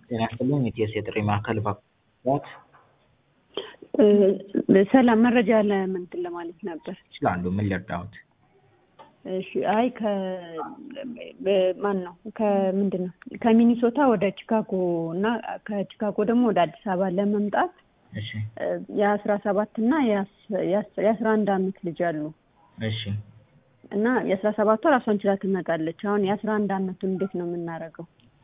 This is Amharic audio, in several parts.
ጤና ይስጥልኝ የኢቲኤስ የጥሪ ማዕከል እባክዎት ሰላም መረጃ ለምንትን ለማለት ነበር። ይችላሉ። ምን ልርዳዎት? እሺ አይ ከ ማን ነው ከምንድን ነው ከሚኒሶታ ወደ ቺካጎ እና ከቺካጎ ደግሞ ወደ አዲስ አበባ ለመምጣት እሺ የአስራ ሰባት እና የአስራ አንድ አመት ልጅ አሉ እሺ እና የአስራ ሰባቷ ራሷን ችላ ትመጣለች። አሁን የአስራ አንድ አመቱን እንዴት ነው የምናደርገው?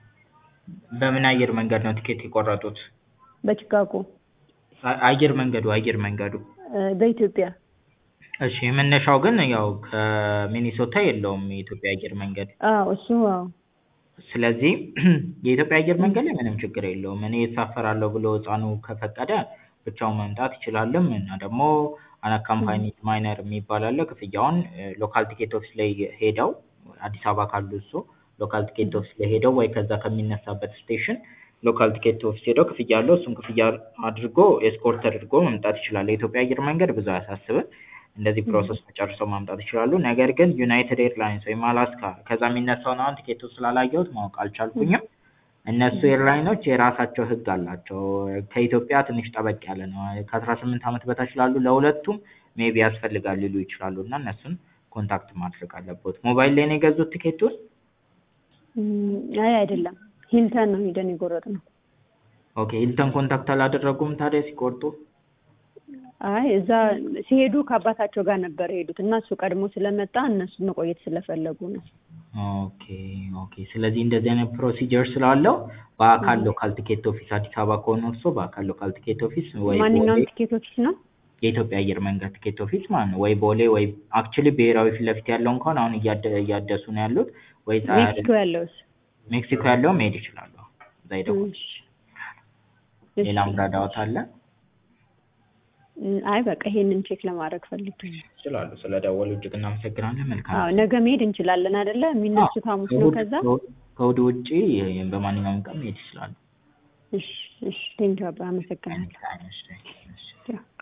በምን አየር መንገድ ነው ቲኬት የቆረጡት? በቺካጎ አ- አየር መንገዱ አየር መንገዱ በኢትዮጵያ እሺ መነሻው ግን ያው ከሚኒሶታ የለውም የኢትዮጵያ አየር መንገድ አዎ እሱ አዎ ስለዚህ የኢትዮጵያ አየር መንገድ ላይ ምንም ችግር የለውም። እኔ እሳፈራለሁ ብሎ ህፃኑ ከፈቀደ ብቻውን መምጣት ይችላልም እና ደግሞ አናካምፓኒድ ማይነር የሚባል አለ። ክፍያውን ሎካል ቲኬት ኦፊስ ላይ ሄደው አዲስ አበባ ካሉ እሱ ሎካል ቲኬት ኦፊስ ላይ ሄደው ወይ ከዛ ከሚነሳበት ስቴሽን ሎካል ቲኬት ኦፊስ ሄደው ክፍያ አለው እሱን ክፍያ አድርጎ ኤስኮርት አድርጎ መምጣት ይችላል። የኢትዮጵያ አየር መንገድ ብዙ አያሳስብም። እንደዚህ ፕሮሰስ ተጨርሰው ማምጣት ይችላሉ። ነገር ግን ዩናይትድ ኤርላይንስ ወይም አላስካ ከዛ የሚነሳውን አሁን ቲኬቱ ስላላየሁት ማወቅ አልቻልኩኝም። እነሱ ኤርላይኖች የራሳቸው ህግ አላቸው። ከኢትዮጵያ ትንሽ ጠበቅ ያለ ነው። ከአስራ ስምንት ዓመት በታች ላሉ ለሁለቱም ሜቢ ያስፈልጋል ሊሉ ይችላሉ እና እነሱን ኮንታክት ማድረግ አለበት። ሞባይል ላይ ነው የገዙት ቲኬቱን? እም፣ አይ አይደለም ሂልተን ነው ሄደን የቆረጥነው። ኦኬ ሂልተን ኮንታክት አላደረጉም ታዲያ ሲቆርጡ? አይ እዛ ሲሄዱ ከአባታቸው ጋር ነበር የሄዱት እና እሱ ቀድሞ ስለመጣ እነሱ መቆየት ስለፈለጉ ነው። ኦኬ ኦኬ። ስለዚህ እንደዚህ አይነት ፕሮሲጀር ስላለው በአካል ሎካል ቲኬት ኦፊስ አዲስ አበባ ከሆነ እርስዎ በአካል ሎካል ቲኬት ኦፊስ ወይ ማንኛውም ቦሌ ቲኬት ኦፊስ ነው? የኢትዮጵያ አየር መንገድ ቲኬት ኦፊስ ማለት ነው ወይ ቦሌ ወይ አክቹሊ ብሔራዊ ፊት ለፊት ያለው እንኳን አሁን እያደ- እያደሱ ነው ያሉት ወይ ዛ- ሜክሲኮ ያለውስ? ሜክሲኮ ያለው መሄድ ይችላሉ። እዛ ሄደው እሺ። ሌላም ረዳዎት አለ እም፣ አይ በቃ ይሄንን ቼክ ለማድረግ ፈልጌ ነው። ይችላሉ። ስለደወሉ እጅግ እናመሰግናለን። መልካም አዎ ነገ መሄድ እንችላለን አይደለ? የሚነሱት ሐሙስ ነው። ከእሑድ- ከዛ ከእሑድ ውጪ በማንኛውም ቀን መሄድ ይችላሉ። እሺ እሺ ቴንኪው አባ አመሰግናለሁ። Anytime, እሺ፣ እሺ። ያው